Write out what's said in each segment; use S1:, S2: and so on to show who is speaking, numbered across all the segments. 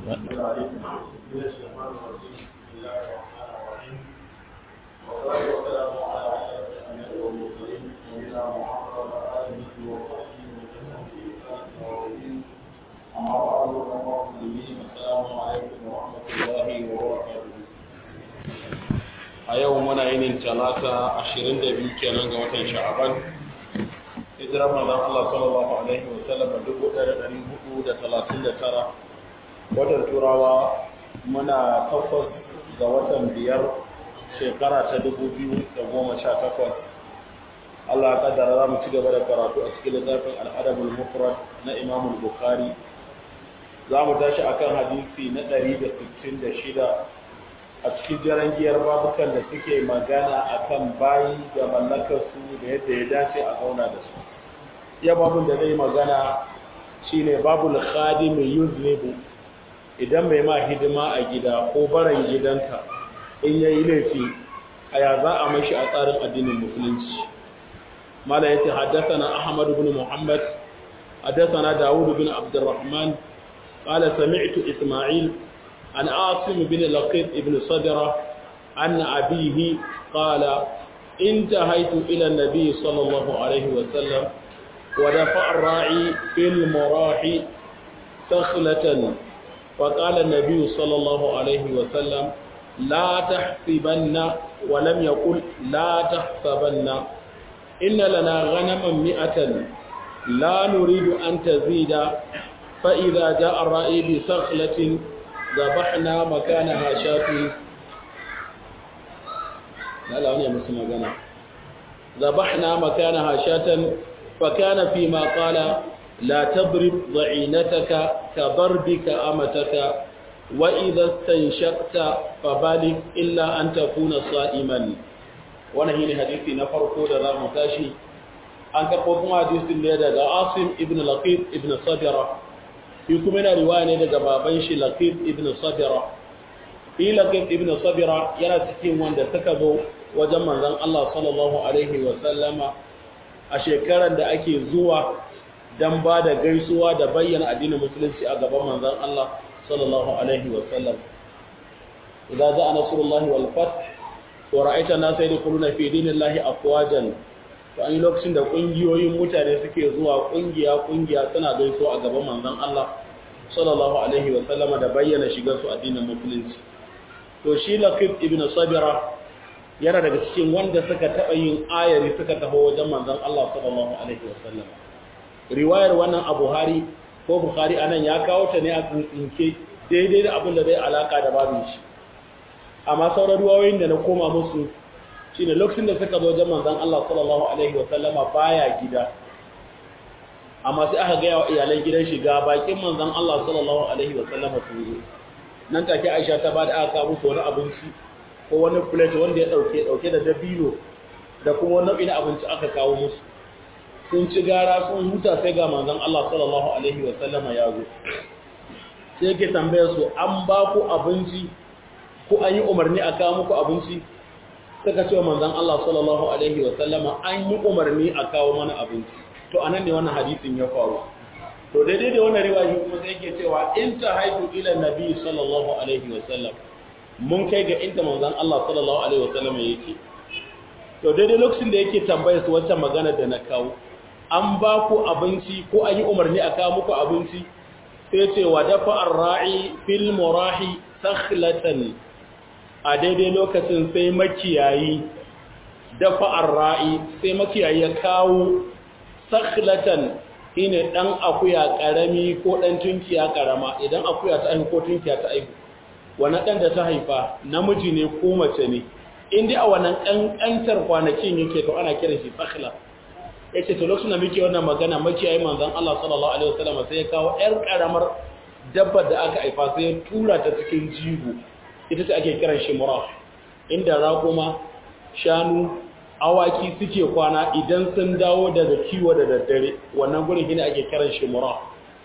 S1: a yau muna yinin talata 22 kenan ga watan sha'aban hijirar manzon Allah sallallahu alaihi wa sallam 1439 watan turawa muna takwas ga watan biyar shekara ta 2018 Allah ya kaddara za mu ci gaba da karatu a cikin littafin al'adabul mufrad na Imam Bukhari za mu tashi akan hadisi na 166 a cikin jiran giyar babukan da suke magana akan bayi da mallakarsu da yadda ya dace a zauna da su ya babun da zai magana shine babul khadim yuznibu idan mai ma hidima a gida ko baran gidanka in yayi laifi aya za a mashi a tsarin addinin musulunci mala yace haddathana ahmad ibn muhammad haddathana daud ibn abdurrahman qala sami'tu isma'il عن عاصم بن لقيط بن صدرة عن أبيه قال انتهيت إلى النبي صلى الله عليه وسلم ودفع الراعي في المراح سخلة فقال النبي صلى الله عليه وسلم لا تحسبن ولم يقل لا تحسبن إن لنا غنما مئة لا نريد أن تزيد فإذا جاء الرائي بسخلة ذبحنا مكانها شاة لا لا أنا مسلم أنا ذبحنا مكانها شاة فكان فيما قال لا تضرب ضعينتك كضربك أمتك وإذا استنشقت فبالغ إلا أن تكون صائما ونهي حديثي نفرقو دا متاشي an karɓo kuma hadisin ne daga asim ibn laqib ibn sabira shi kuma yana riwaya ne daga baban shi Laqib ibn Sabira shi Laqib ibn Sabira yana cikin wanda suka zo wajen manzon Allah sallallahu alaihi wa sallama a shekarar da ake zuwa dan ba da gaisuwa da bayyana addinin musulunci a gaban manzon Allah sallallahu alaihi wa sallam idza za'a nasrullahi wal fath wa ra'aita an-nasa yadkhuluna fi dinillahi afwajan to an yi lokacin da ƙungiyoyin mutane suke zuwa ƙungiya-ƙungiya suna gaiso a gaban manzon Allah sallallahu alaihi wa sallama da bayyana shigar su addinin musulunci to shi Laqib ibn Sabira yana daga cikin wanda suka taɓa yin ayari suka taho wajen manzon Allah sallallahu alaihi wa sallam riwayar wannan a Buhari ko Bukhari anan ya kawo ta ne a tsinke daidai da abin da zai alaka da babin shi amma sauran ruwayoyin da na koma musu shine lokacin da suka zo wajen manzon Allah sallallahu alaihi wa sallama baya gida amma sai aka ga wa iyalan gidan shi ga bakin manzon Allah sallallahu alaihi wa sallama sun zo nan take Aisha ta bada aka musu wani abinci ko wani plate wanda ya dauke dauke da dabino da kuma wani nau'in abinci aka kawo musu sun ci gara sun huta sai ga manzon Allah sallallahu alaihi wa sallama ya zo sai yake tambayar su an ba ku abinci ko an yi umarni a kawo muku abinci suka ce manzon Allah sallallahu alaihi wa sallama an yi umarni a kawo mana abinci to anan ne wannan hadisin ya faru to daidai da wannan riwayi kuma sai yake cewa in ta haifu ila nabi sallallahu alaihi wa sallam mun kai ga inda manzon Allah sallallahu alaihi wa sallama yake to daidai lokacin da yake tambaya su wacce magana da na kawo an ba ku abinci ko an yi umarni a kawo muku abinci sai ce wa dafa ar-ra'i fil murahi sakhlatan a daidai lokacin sai makiyayi dafa arra'i sai makiyayi ya kawo sakhlatan shine dan akuya karami ko dan tunkiya karama idan akuya ta haihu ko tunkiya ta haihu wannan dan da ta haifa namiji ne ko mace ne in dai a wannan kankantar kwanakin yake to ana kiran shi sakhla yace to lokacin da muke wannan magana makiyayi manzon Allah sallallahu alaihi wasallam sai ya kawo yar karamar dabbar da aka haifa sai ya tura ta cikin jigo ita ce ake kiran shi muraf inda raƙuma shanu awaki suke kwana idan sun dawo daga kiwo da daddare wannan gurin shine ake kiran shi muraf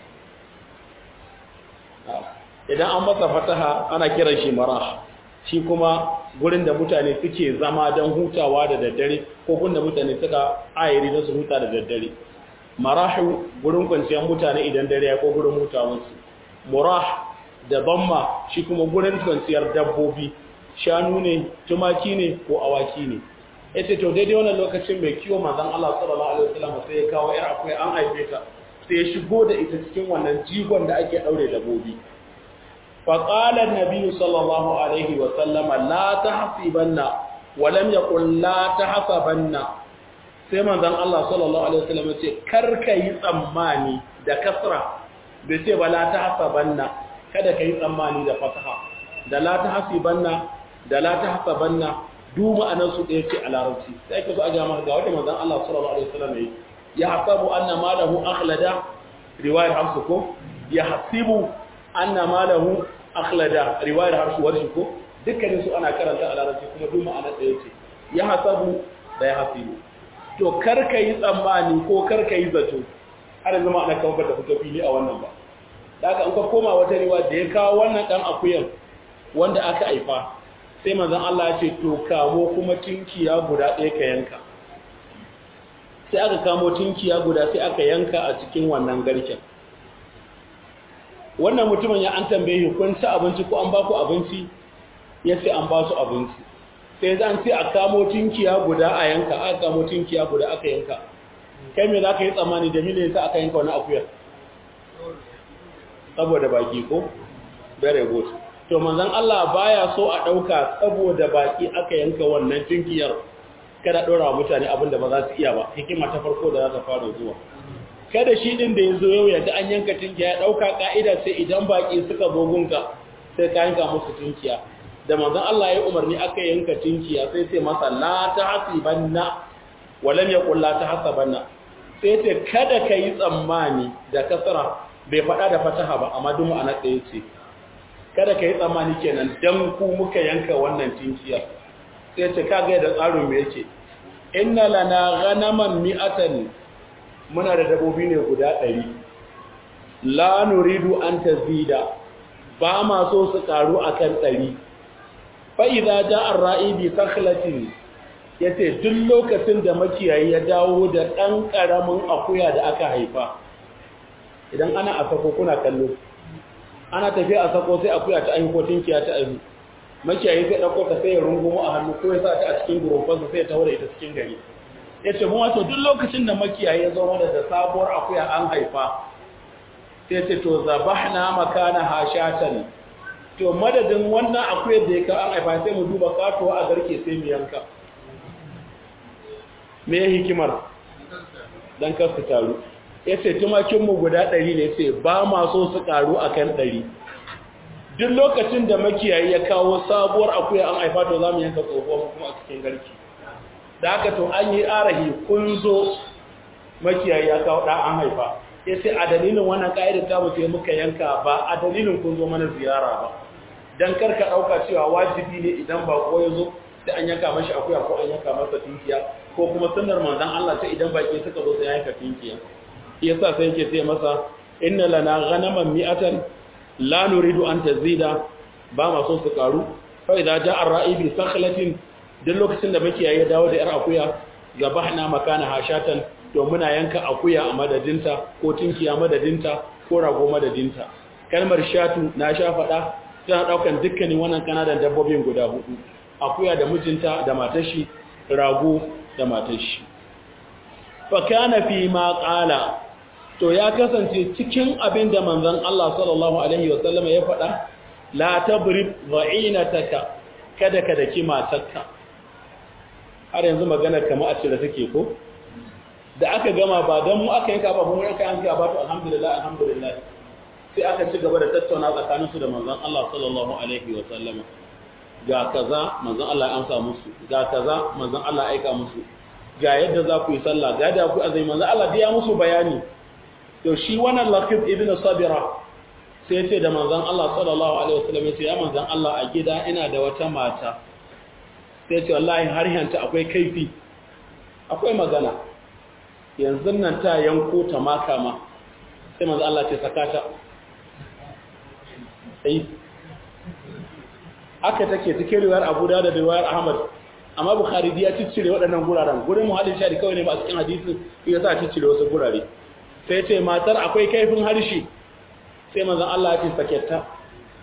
S1: idan an masa fataha ana kiran shi marah shi kuma gurin da mutane suke zama don hutawa da daddare ko gurin da mutane suka ayiri don su huta da daddare marahu gurin kwanciyar mutane idan dare ya ko gurin hutawarsu murah da bamma shi kuma gurin kwanciyar dabbobi shanu ne tumaki ne ko awaki ne yace to daidai wannan lokacin mai kiwo manzon Allah sallallahu alaihi wasallam sai ya kawo yar akwai an haife ta sai ya shigo da ita cikin wannan jigon da ake daure dabbobi fa qala an-nabi sallallahu alaihi wasallam la tahsibanna wa lam yaqul la tahsabanna sai manzon Allah sallallahu alaihi wasallam ya ce karka yi tsammani da kasra bai ce ba la tahsabanna kada ka yi tsammani da fataha da la tahsibanna da la tahsabanna du ma'anar su ɗaya ce a larabci sai ka zo a ga maka ga wanda manzon Allah sallallahu alaihi wasallam yayi ya hasabu anna malahu akhlada riwayar hamsu ko ya hasibu anna malahu akhlada riwayar hamsu warshi ko dukkanin su ana karanta a larabci kuma du ma'anar ɗaya ce ya hasabu da ya hasibu to kar ka yi tsammani ko kar ka yi zato har yanzu ma'ana kan ba ta fito fili a wannan ba daga an ka koma wata riwa da ya kawo wannan dan akuyan wanda aka haifa sai manzon Allah ya ce to kamo kuma tinkiya guda ɗaya ka yanka sai aka kamo tinkiya guda sai aka yanka a cikin wannan garken wannan mutumin ya an tambaye kun ci abinci ko an ba ku abinci ya ce an ba su abinci sai zan ce a kamo tinkiya guda a yanka aka kamo tinkiya guda aka yanka kai me za ka yi tsammani da miliyan sa aka yanka wani akuyar saboda baki ko very good to manzon Allah baya so a dauka saboda baki aka yanka wannan tinkiyar kada dora mutane abinda ba za su iya ba hikima ta farko da za ta fara zuwa kada shi din da yazo yau yadda an yanka tinkiya ya dauka ka'ida sai idan baki suka zo gunka sai ka yanka musu tinkiya da manzon Allah ya umarni aka yanka tinkiya sai sai masa la tahsibanna walam yaqul la tahsabanna sai ce kada kai tsammani da kasara bai faɗa da fataha ba amma duk ma'ana ɗaya ce kada ka yi tsammani kenan dan ku muka yanka wannan tinkiya sai ce kaga da tsarin me yake inna lana ghanaman mi'atan muna da dabobi ne guda ɗari la nuridu an tazida ba ma so su karu akan ɗari fa idza ja'a ar-ra'i bi sakhlatin yace duk lokacin da makiyayi ya dawo da ɗan ƙaramin akuya da aka haifa idan ana a sako kuna kallo ana tafiya a sako sai akuya ta aiki ko tinkiya ta aiki makiyayi sai ɗauko ta sai ya rungumo a hannu ko ya sa ta a cikin gurufansa sai ya taho da ita cikin gari ya ce mun wato duk lokacin da makiyayi ya zo mana da sabuwar akuya an haifa sai ce to zabahna makana hashatan to madadin wannan akuyar da ya ka an haifa sai mu duba katuwa a garke sai mu yanka me hikimar dan kar su taru ya ce tumakinmu guda ɗari ne ce ba ma so su ƙaru a kan ɗari duk lokacin da makiyayi ya kawo sabuwar akuya an haifa to za mu yanka tsohuwar kuma a cikin garki da haka to an yi arahi kun zo makiyayi ya kawo ɗan an haifa ya ce a dalilin wannan ƙa'idar ta mutu muka yanka ba a dalilin kun zo mana ziyara ba don karka ɗauka cewa wajibi ne idan ba ko ya zo sai an yanka mashi akuya ko an yanka masa tinkiya ko kuma sunnar manzon Allah sai idan baki suka zo sai yanka tinkiya yasa sai yake ce masa inna lana ghanaman mi'atan la nuridu an tazida ba ma so su karu fa idza ja'a ar-ra'i bi sakhlatin duk lokacin da muke yayi dawo da yar akuya gabahna makana hashatan to muna yanka akuya a madadinta ko tinkiya madadinta ko rago madadinta kalmar shatu na sha fada tana daukan dukkanin wannan kanadan dabbobin guda hudu akuya da mijinta da matar shi rago da matar shi fa kana fi ma qala to ya kasance cikin abin da manzon Allah sallallahu alaihi wasallam ya faɗa la tabrib dha'inataka kada ka daki matarka har yanzu magana kamar a cire take ko da aka gama ba don mu aka yanka ba mun yanka yanka ba to alhamdulillah alhamdulillah sai aka ci gaba da tattauna tsakanin su da manzon Allah sallallahu alaihi wasallam ga kaza manzon Allah ya amsa musu ga kaza manzon Allah ya aika musu ga yadda za ku yi sallah ga yadda ku azai manzon Allah ya musu bayani to shi wannan laqib ibn sabira sai ce da manzon Allah sallallahu alaihi wasallam ya ce ya manzon Allah a gida ina da wata mata sai ce wallahi har yanta akwai kaifi akwai magana yanzu nan ta yanko ta maka ma sai manzon Allah ce sakata sai aka take cikin riwayar Abu Dawud da riwayar Ahmad amma Bukhari ya ciccire waɗannan guraren gurin muhallin shari kawai ne ba a cikin hadisin ya sa ciccire wasu gurare sai ce matar akwai kaifin harshe sai manzon Allah ya ce saketta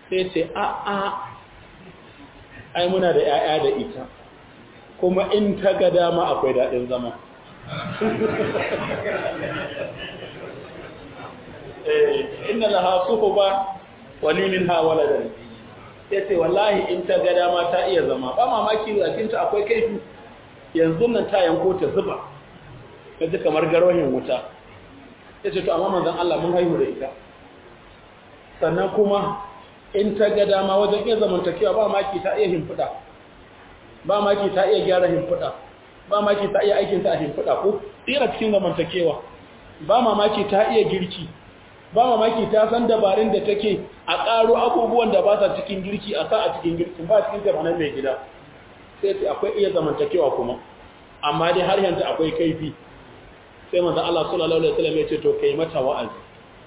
S1: sai ce a a ai muna da 'ya'ya da ita kuma in ta ga dama akwai daɗin zama inna laha suhuba wa li minha waladan yace wallahi in ta ga dama ta iya zama ba mamaki a cikin ta akwai kaifi yanzu nan ta yanko ta zuba kaji kamar garwahin wuta yace to amma manzon Allah mun haihu da ita sannan kuma in ta ga dama wajen iya zamantakewa ba maki ta iya himfuda ba maki ta iya gyara himfuda ba maki ta iya aikin ta a himfuda ko tsira cikin zamantakewa ba mamaki ta iya girki ba mamaki ta san dabarun da take a ƙaro abubuwan da ba sa cikin girki a sa a cikin girki ba cikin tafanan mai gida sai ce akwai iya zamantakewa kuma amma dai har yanzu akwai kaifi sai manzo Allah sallallahu alaihi wasallam ya ce to kai mata wa'azi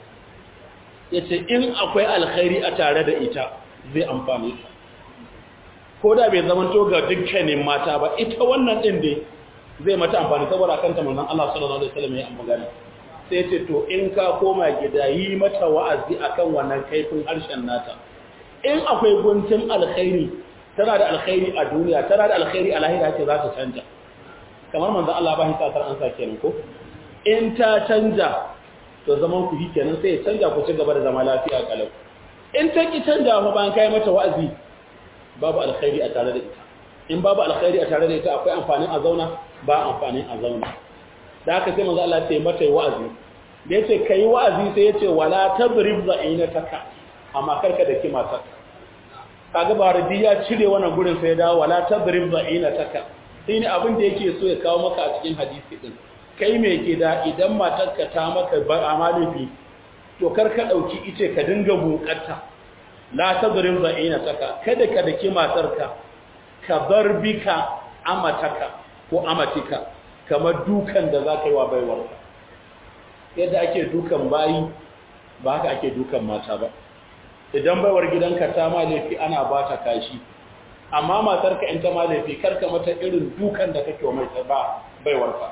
S1: yace in akwai alkhairi a tare da ita zai amfane ta ko da bai zamanto ga dukkanin mata ba ita wannan din dai zai mata amfani saboda kanta manzon Allah sallallahu alaihi wasallam ya amfana sai ce to in ka koma gida yi mata wa'azi akan wannan kaifin harshen nata in akwai guntun alkhairi tana da alkhairi a duniya tana da alkhairi a lahira ce za ta canja kamar manzon Allah ba shi satar an sa kenan ko in ta canja to zaman ku kenan sai ya canja ku ci gaba da zama lafiya kalau in ta ki canja fa bayan kai mata wa'azi babu alkhairi a tare da ita in babu alkhairi a tare da ita akwai amfanin a zauna ba amfanin a zauna da haka sai manzo Allah ya ce mata wa'azi da yace kai wa'azi sai yace wala tadrib za'inataka amma karka da kima ta kaga baradi ya cire wannan gurin sai ya dawo wala tadrib za'inataka shine abin da yake so ya kawo maka a cikin hadisi din kai me ke da idan matarka ta maka ba amalifi to karka dauki ice ka dinga bukatta la tadrib za'inataka kada ka daki matarka ka barbika amataka ko amatika kamar dukan da za ka yi wa baiwarka yadda ake dukan bayi ba haka ake dukan mata ba idan baiwar gidanka ta ma laifi ana ba ta kashi amma matarka in ta ma laifi karka mata irin dukan da kake wa mai ba baiwarka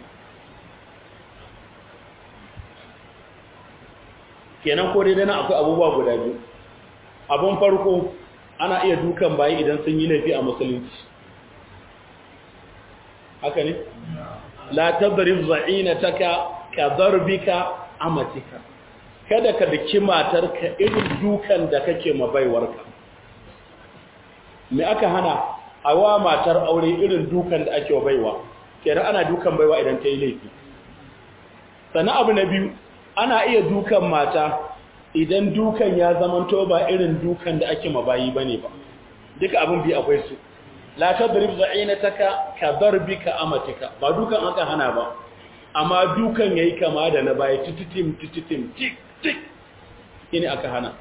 S1: kenan ko dai dana akwai abubuwa guda biyu abun farko ana iya dukan bayi idan sun yi laifi a musulunci haka ne la tadrib za'inataka ka darbika amatika kada ka daki matarka irin dukan da kake ma baiwarka me aka hana a wa matar aure irin dukan da ake wa baiwa kenan ana dukan baiwa idan ta yi laifi sannan abu na biyu ana iya dukan mata idan dukan ya zamanto ba irin dukan da ake mabayi bane ba duka abin bi akwai su la tadrib za'inataka ka darbika amatika ba dukan aka hana ba amma dukan yayi kama da na baya tititim tititim tik tik shine aka hana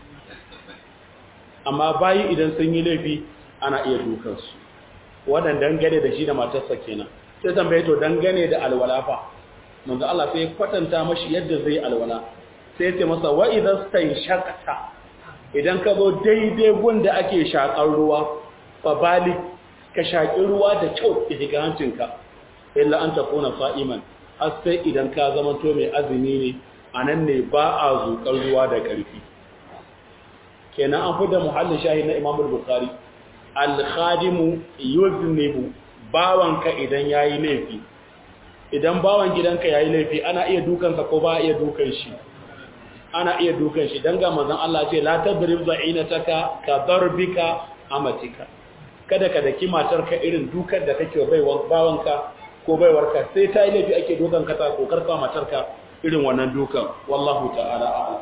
S1: amma bayi idan sun yi laifi ana iya dukan su wannan dangane da shi da matarsa kenan sai tambaye to dangane da alwala fa manzo Allah sai kwatanta mashi yadda zai alwala sai ce masa wa idan shaqata idan ka zo daidai gunda ake shakar ruwa fa bali ka shaki ruwa da kyau ki shiga hancinka illa an takuna sa'iman har sai idan ka zama to mai azumi ne anan ne ba a zukar ruwa da karfi kenan an fi da muhallin shahid na Imam Bukhari al-khadimu yuznibu bawanka idan yayi laifi idan bawan gidanka yayi laifi ana iya dukansa ko ba iya dukan shi ana iya dukan shi dan ga manzon Allah ce la tadrib za'inataka ka darbika amatika kada ka daki matarka irin dukan da kake baiwa bawanka ko baiwarka sai ta yi laifi ake dukan ka ta kokar ka matarka irin wannan dukan wallahu ta'ala a'lam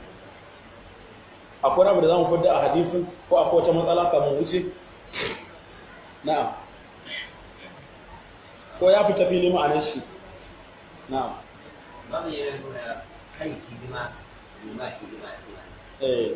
S1: akwai abu da zamu fada a hadisin ko akwai wata matsala kamar wuce na'am ko ya fita fili ma'anar shi na'am
S2: babu yana nuna kan hidima hidima hidima hidima
S1: eh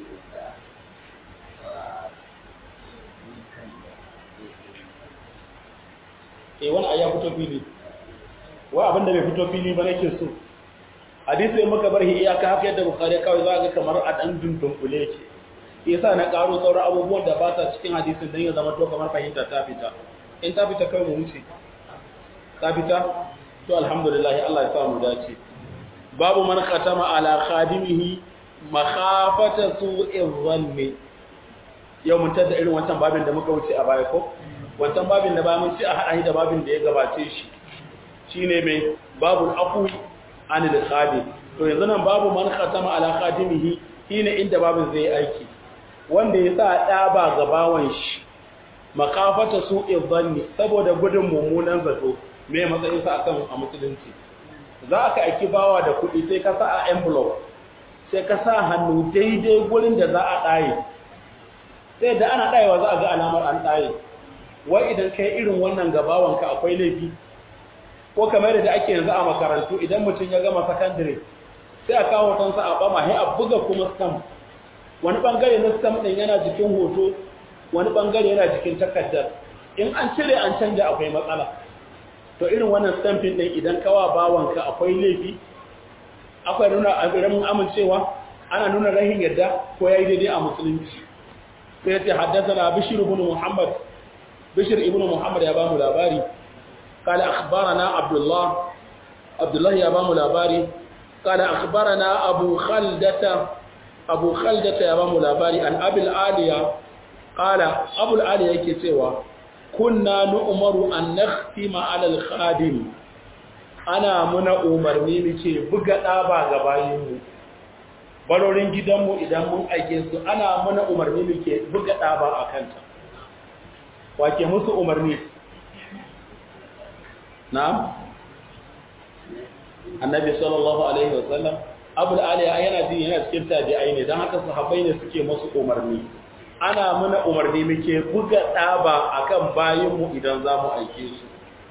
S1: eh wani aya fito fili wa abin da bai fito fili ba nake so hadisi in muka bar iyaka haka yadda bukhari kawai za ga kamar a dan dundunkule yake yasa na karo sauran abubuwan da ba sa cikin hadisin dan ya zama to kamar fahimta ta fita in ta fita kai mu wuce ta fita to alhamdulillah Allah ya sa mu dace babu man khatama ala khadimihi makhafata su'in zanni yau mun tada irin wancan babin da muka wuce a baya ko wancan babin da ba mun ci a hada da babin da ya gabace shi shine mai babu afu anil khadim to yanzu nan babu man khatama ala khadimihi shine inda babin zai aiki wanda ya sa ɗaba ga bawan shi makafata su izanni saboda gudun mummunan zato me matsayin sa akan a musulunci za ka aiki bawa da kuɗi sai ka sa a envelope sai ka sa hannu daidai gurin da za a ɗaye sai da ana ɗayewa za a ga alamar an ɗaye wai idan kai irin wannan gabawanka akwai laifi ko kamar da ake yanzu a makarantu idan mutum ya gama sakandare sai a kawo hotonsa a ɓama sai a buga kuma stamp wani ɓangare na stamp ɗin yana jikin hoto wani ɓangare yana jikin takardar in an cire an canja akwai matsala to irin wannan stamping ɗin idan kawa bawanka akwai laifi akwai nuna abin amincewa ana nuna rahin yadda ko ya yi daidai a musulunci sai ce haddasa na bishir ibn muhammad bishir ibn muhammad ya ba mu labari قال أخبرنا عبد الله عبد الله يا بام الأباري قال أخبرنا أبو خلدة أبو خلدة يا بام الأباري عن أبي العالية قال أبو العالية كتوى كنا نؤمر أن نختم على الخادم أنا من أمرني مكي بغدا با gabayinmu balorin gidanmu idan mun aike su ana mana umarni muke buga ɗaba a kanta wake musu umarni na'am annabi sallallahu alaihi wasallam abul aliya yana jin yana cikin tabi'ai ne dan haka sahabbai ne suke musu umarni ana muna umarni muke buga daba akan bayin mu idan zamu aike su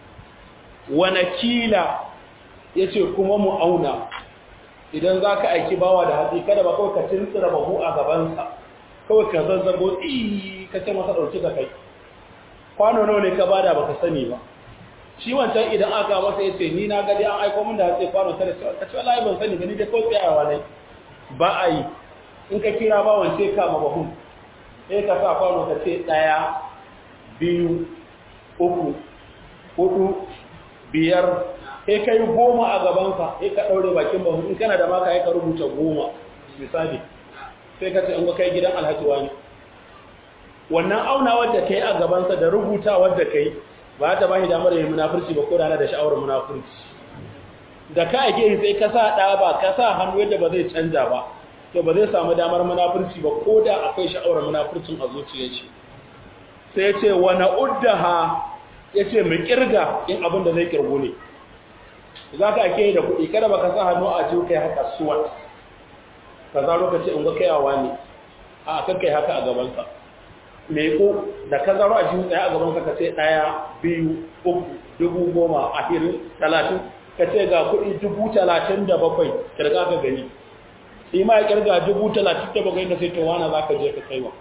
S1: wa nakila yace kuma mu auna idan zaka aiki bawa da hatsi kada ba kawai ka tintsira bahu a gaban sa kawai ka zazzabo i ka ce masa dauki da kai kwano nawa ne ka bada baka sani ba shi wancan idan aka masa ya ce ni na gadi an aiko min da hatsi kwano tare ka ce wallahi ban sani gani dai ko tsayawa ne ba a yi in ka kira ba wance ka ma bahun sai ka sa kwano ka ce ɗaya biyu uku hudu biyar sai ka yi goma a gabansa sai ka ɗaure bakin bahun in kana da maka ya ka rubuta goma misali sai ka ce in ga kai gidan alhaji wani wannan auna wadda ka yi a gabansa da rubuta wadda ka yi ba ta ba shi damar yin munafurci ba ko da da sha'awar munafurci da ka ake sai ka sa ɗa ba ka sa hannu yadda ba zai canja ba to ba zai samu damar munafurci ba ko da akwai sha'awar munafurcin a zuciyar shi sai ya ce wa na'uddaha ya ce mu kirga in abin da zai kirgo ne za ka ake yi da kuɗi kada ba ka sa hannu a jiyo kai haka suwat ka zaro ka ce in ga kayawa ne a kan kai haka a gabansa meko da ka zaro a jiyo ɗaya a gabansa ka ce ɗaya biyu uku dubu goma ashirin talatin ka ce ga kuɗi dubu talatin da bakwai kirga ka gani shi ma ya kirga dubu talatin da bakwai ka sai to wana za ka je ka kaiwa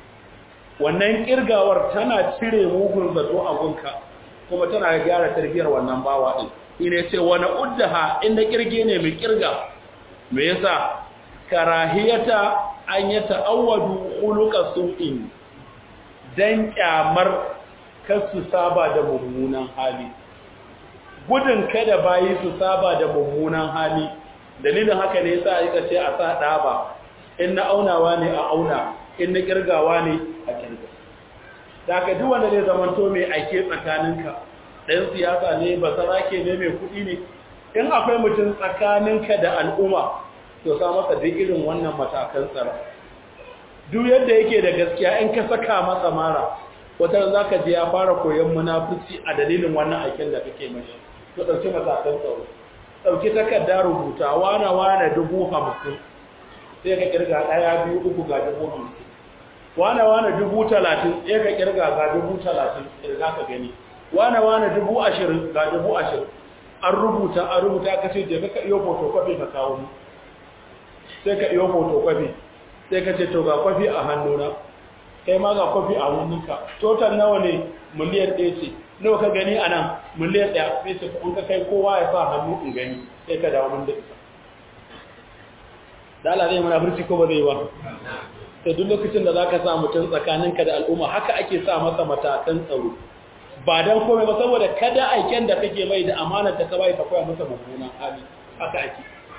S1: wannan kirgawar tana cire mugun zato a gunka kuma tana gyara tarbiyyar wannan bawa din ine ce wani uddaha inda kirge ne mai kirga me yasa karahiyata an ya ta'awwadu khuluqa su'in dan kyamar kasu saba da mummunan hali gudun kada bayi su saba da mummunan hali dalilin haka ne yasa aka ce a sa daba in na aunawa ne a auna in na kirgawa ne a kirga da ka duk wanda zai zamanto mai aike tsakaninka ɗan siyasa ne ba sarake ne mai kuɗi ne in akwai mutum tsakaninka da al'umma to sa masa duk irin wannan matakan tsara duk yadda yake da gaskiya in ka saka masa mara wata za ka je ya fara koyon munafurci a dalilin wannan aikin da kake mashi to ɗauki matakan tsaro ɗauki takarda rubuta wana wana dubu hamsin sai ka kirga ɗaya biyu uku ga dubu hamsin wane wane dubu talatin sai ka kirga ga dubu talatin kirga ka gani wane wane dubu ashirin ga dubu ashirin an rubuta an rubuta ka ce je ka iyo photocopy ka kawo mu sai ka iyo photocopy sai ka ce to ga kwafi a hannuna kai ma ga kwafi a hannunka total nawa ne miliyan ɗaya ce nawa ka gani a nan miliyan ɗaya sai ce in ka kai kowa ya sa hannu in gani sai ka dawo mun da ita da Allah zai mana furci ko ba zai ba sai duk lokacin da zaka sa mutum tsakaninka da al'umma haka ake sa masa matakan tsaro ba dan komai ba saboda kada aiken da kake mai da amana ta ka bai ta koya masa mummunan hali haka ake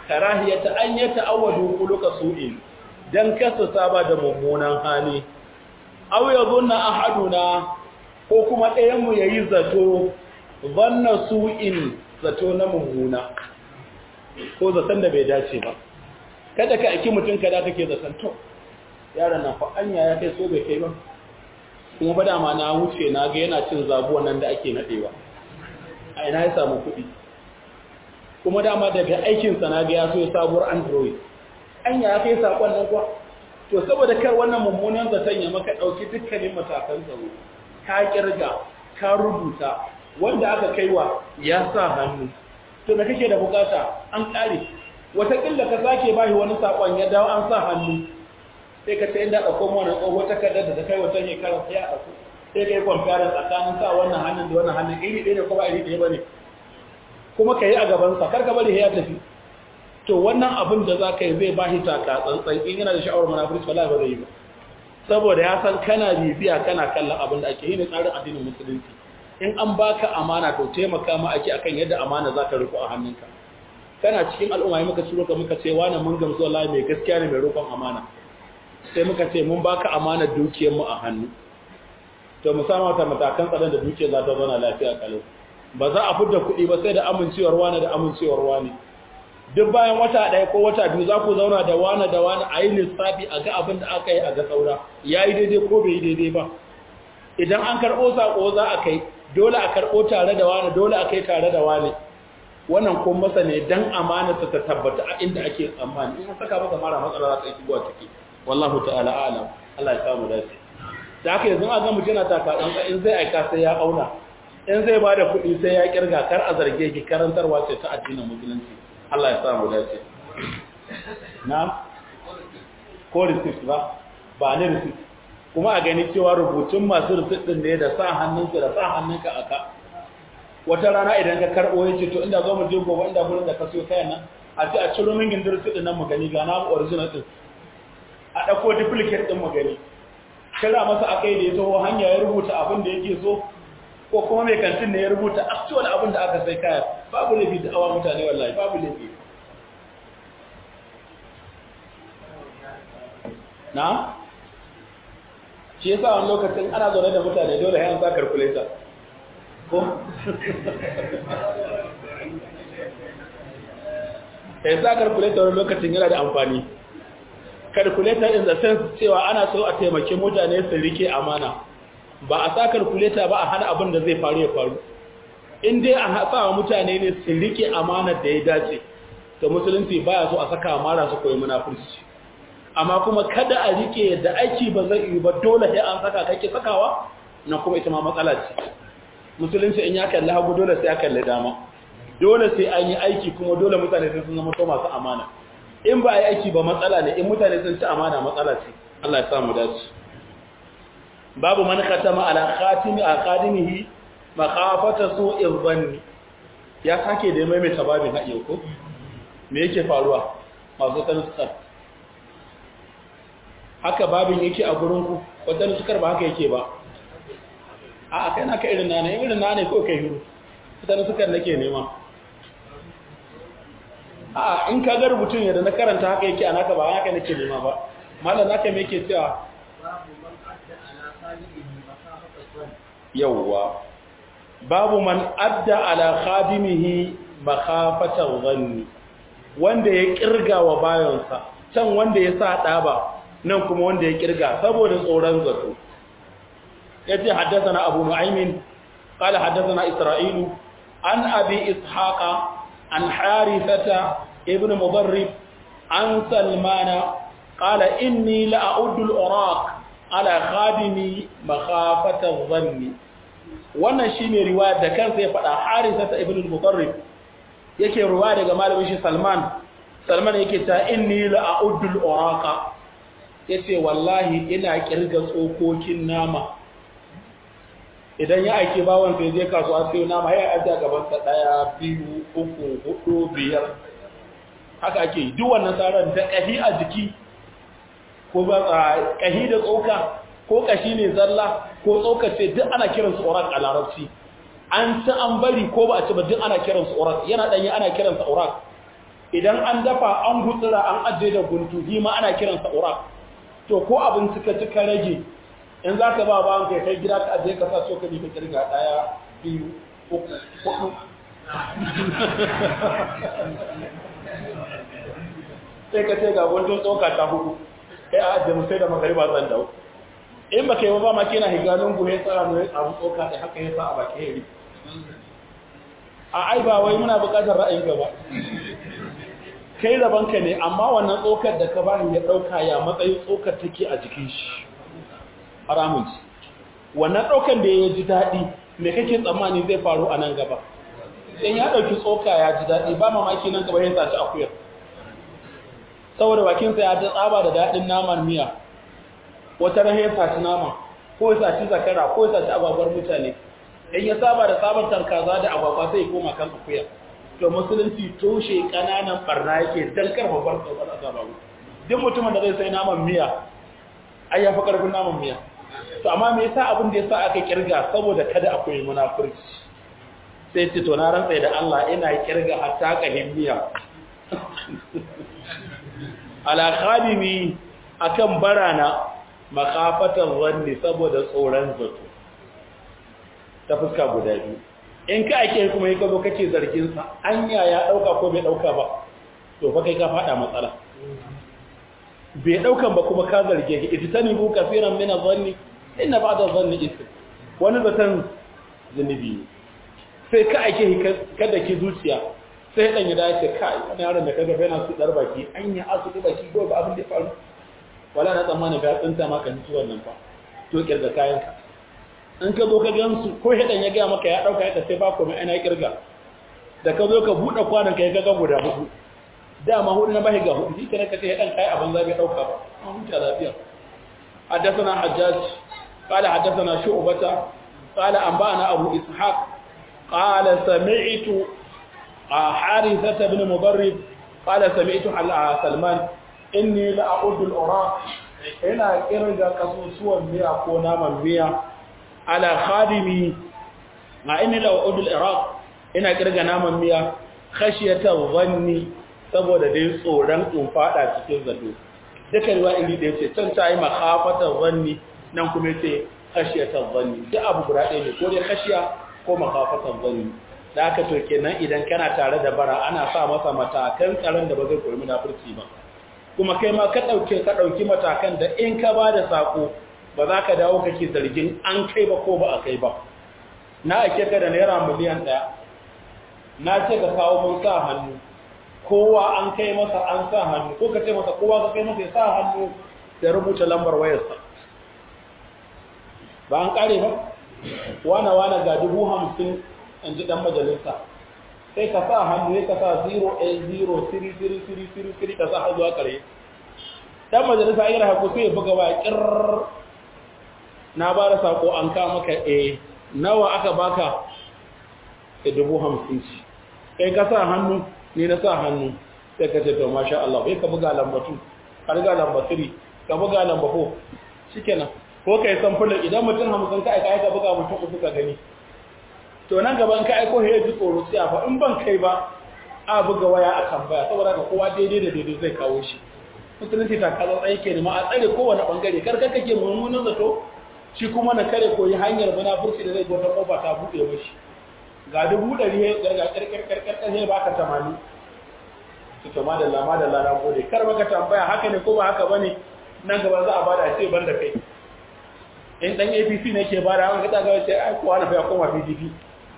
S1: karahiyata an ya ta'awwadu kuluka su'in dan kasa saba da mummunan hali aw yadhunna ahaduna ko kuma ɗayan mu yayi zato zanna su'in zato na mummuna ko zaton da bai dace ba kada ka aiki mutum kada kake zaton to yaron nan fa anya ya kai so bai kai ba kuma ba dama na wuce na ga yana cin zabuwan nan da ake nadewa a ina ya samu kuɗi kuma dama daga aikinsa na ga ya so ya sabuwar android anya ya kai sakon nan kuwa to saboda kar wannan mummunan zaton ya maka ɗauki dukkanin matakan tsaro ka kirga ka rubuta wanda aka kaiwa ya sa hannu to da kake da bukata an ƙare wataƙila ka sake bashi wani sakon ya dawo an sa hannu sai ka ce inda ɗauko mana tsoho takardar da ta kai wata shekara sai a ɗauko sai ka yi kwamfiyarin tsakanin sa wannan hannun da wannan hannun iri ɗaya ne kuma iri ɗaya ba ne kuma ka yi a gabansa kar ka bari ya tafi to wannan abin da za ka yi zai ba shi taka tsantsan in yana da sha'awar munafurci wala ba zai yi ba saboda ya san kana bibiya kana kallon abin da ake yi ne tsarin addinin musulunci in an baka amana to taimaka ma ake akan yadda amana za ka riko a hannunka kana cikin al'umma yi muka ciro ka muka ce wani mun gamsu wallahi mai gaskiya ne mai roƙon amana sai muka ce mun baka amanar dukiyarmu a hannu to mu samu wata matakan tsaron da dukiyar za ta zauna lafiya kalau ba za a fidda kuɗi ba sai da amincewar wani da amincewar wani duk bayan wata ɗaya ko wata biyu za ku zauna da wani da wani a yi lissafi a ga abin da aka yi a ga saura ya yi daidai ko bai yi daidai ba idan an karɓo saƙo za a kai dole a karɓo tare da wani dole a kai tare da wani wannan kun masa ne dan amanarsa ta tabbata a inda ake tsammani in saka masa mara matsala za ta yi shigowa ciki wallahu ta'ala a'lam Allah ya samu dace da haka yanzu a ga mutum yana taka dan in zai aika sai ya auna in zai bada kuɗi sai ya kirga kar a zarge ki karantarwa ce ta addinin musulunci Allah ya samu dace na ko receipt ba ba ne receipt kuma a gani cewa rubutun masu receipt din ne da sa hannunsu da sa hannunka aka wata rana idan ka karɓo ya ce to inda zo mu je gobe inda gurin da ka siyo kayan nan a ce a ciro min gindin receipt din nan mu gani ga na original din a ɗauko duplicate ɗin magani kira masa aka yi da ya taho hanya ya rubuta abin da yake so ko kuma mai kantin ne ya rubuta actual abin da aka sai kaya babu laifi da awa mutane wallahi babu laifi na shi yasa wani lokacin ana zaune da mutane dole hayan sa calculator ko ya sa calculator wani lokacin yana da amfani calculator in the sense cewa ana so a taimake mutane su rike amana ba a sa calculator ba a hana abin da zai faru ya faru in dai a sa wa mutane ne su rike amana da ya dace to musulunci baya so a saka amara su koyi munafurci amma kuma kada a rike da aiki ba zai yi ba dole sai an saka kake sakawa na kuma ita ma matsala ce musulunci in ya kalli hagu dole sai ya kalli dama dole sai an yi aiki kuma dole mutane sun zama to masu amana in ba a yi aiki ba matsala ne in mutane sun ci amana matsala ce Allah ya samu dace babu man khatama ala khatimi a qadimihi makhafata su'in dhanni ya sake da mai mai tababin haɗe ko me yake faruwa masu tanskar haka babin yake a gurin ku wadan sukar ba haka yake ba a kai na ka irin nane irin nane ko kai hiru wadan sukar nake nema a in ka ga rubutun yadda na karanta haka yake a naka ba haka nake nema ba malam naka me yake cewa yawwa babu man adda ala khadimihi makhafatan dhanni wanda ya kirga wa bayansa can wanda ya sa daba nan kuma wanda ya kirga saboda tsoron zato yace haddathana abu nu'aymin qala haddathana isra'ilu an abi ishaqa an harithata ibn mudarrib an salmana qala inni la a'uddu al-uraq ala khadimi makhafatan dhanni wannan shine riwaya da kansa ya faɗa harithata ibn mudarrib yake riwaya daga malamin shi salman salman yake ta inni la a'uddu al-uraqa yace wallahi ina kirga tsokokin nama idan ya aike bawon sai je kasuwa sai nama ya aje gaban sa daya biyu uku hudu biyar haka ake duk wannan tsaron da kahi a jiki ko ba kahi da tsoka ko kashi ne zalla ko tsoka ce duk ana kiran su urak a larabci an ci an bari ko ba a ci ba duk ana kiran su urak yana danyi ana kiran sa urak idan an dafa an gutsura an ajiye da guntu shi ma ana kiransa urak to ko abin suka ci ka rage in za ka ba bawan kai kai gida ka ajiye ka sa cokali ka kirga ɗaya biyu uku hudu sai ka ce ga guntun tsoka ta hudu kai a ajiye musai da magariba zan dawo in ba kai ba ma kina higalin guhe tsara ne ya samu tsoka da haka ya sa a baki ya a ai ba wai muna buƙatar ra'ayin gaba kai rabanka ne amma wannan tsokar da ka bani ya ɗauka ya matsayin tsokar take a jikin shi haramun ci wannan ɗaukar da ya ji daɗi me kake tsammani zai faru a nan gaba in ya ɗauki tsoka ya ji daɗi ba mamaki nan gaba ya saci akuyar saboda bakinsa ya ji tsaba da daɗin naman miya wata rahe ya saci nama ko ya saci zakara ko ya saci agwagwar mutane in ya saba da sabantar kaza da agwagwa sai ya koma kan akuya to musulunci toshe kananan barna yake dan karfafar tsoron azabaru duk mutumin da zai sai naman miya ai ya fi karfin naman miya to amma me yasa abin da yasa aka kirga saboda kada akwai munafurci sai ce to na rantsa da Allah ina kirga hatta kahin miya ala khadimi akan barana makafatan zanni saboda tsoron zato ta fuska guda biyu in ka ake kuma yi kazo kake zargin sa anya ya dauka ko bai dauka ba to fa kai ka fada matsala bai daukan ba kuma ka zarge ki ititani bu kafiran min adh-dhanni inna ba'da adh-dhanni ithm wani zatan zunubi sai ka ake kada ki zuciya sai dan ya dace kai wani yaron da kaga yana su dar baki anya asu da baki ko ba abin da ya faru wala na tsammani ka tsinta maka ni wannan fa to kirga kayan ka in ka zo ka gansu ko hidan ya gaya maka ya dauka ya sai ba komai ana kirga da ka zo ka bude kwanan ka ya ga guda hudu dama hudu na bahi ga hudu shi kenan ka ce hidan kai abin zabi dauka ba an huta lafiya حدثنا حجاج قال حدثنا شعبة قال أنبأنا أبو إسحاق قال سمعت حارثة بن مضرب قال سمعت سلمان إني لأعد الأراق هنا كرجة كسوسوا ميا كونا من ميا على خادمي مع إني لأعد العراق هنا كرجة نام ميا خشية الظن saboda dai tsoron in fada cikin zato duka ruwa iri da yace can ta yi makhafatar zanni nan kuma yace khashiyatar zanni duk abu guda ɗaya ne ko dai khashiya ko makhafatar zanni da aka to kenan idan kana tare da bara ana sa masa matakan tsaron da ba zai koyi munafurci ba kuma kai ma ka dauke ka dauki matakan da in ka ba da sako ba za ka dawo kake zargin an kai ba ko ba a kai ba na ake ka da naira miliyan ɗaya na ce ka kawo mun sa hannu kowa an kai masa an sa hannu ko ka ce masa kowa ka kai masa ya sa hannu da rubuta lambar wayarsa ba an kare ba wana wana ga dubu hamsin in ji ɗan majalisa sai ka sa hannu ya ka sa 0 a 0 siri siri siri siri siri ka sa zuwa ƙare ɗan majalisa yi rahaku sai ya buga wa ƙirar na ba da sako an ka maka a nawa aka baka da dubu hamsin ci kai ka sa hannu ni na sa hannu sai ka ce to masha Allah bai ka buga lambatu har ga lamba 3 ka buga lamba 4 shikenan ko kai samfulin idan mutum hamsin ka aika aika buga mutum uku ka gani to nan gaban ka aiko ya ji tsoro sai fa in ban kai ba a buga waya a kan baya saboda ka kowa daidai da daidai zai kawo shi musulunci ta kaza tsaye ke nema a tsare kowane bangare kar ka kake mummunan zato shi kuma na kare koyi hanyar munafurci da zai wata kofa ta buɗe mashi ga dubu ɗari ya garga ƙarƙarƙarƙar sai baka tamani su to madalla madalla na gode kar baka tambaya haka ne ko ba haka bane nan gaba za a bada ce ban da kai in dan APC ne ke bada haka ta ga ce ai kowa na fa koma PDP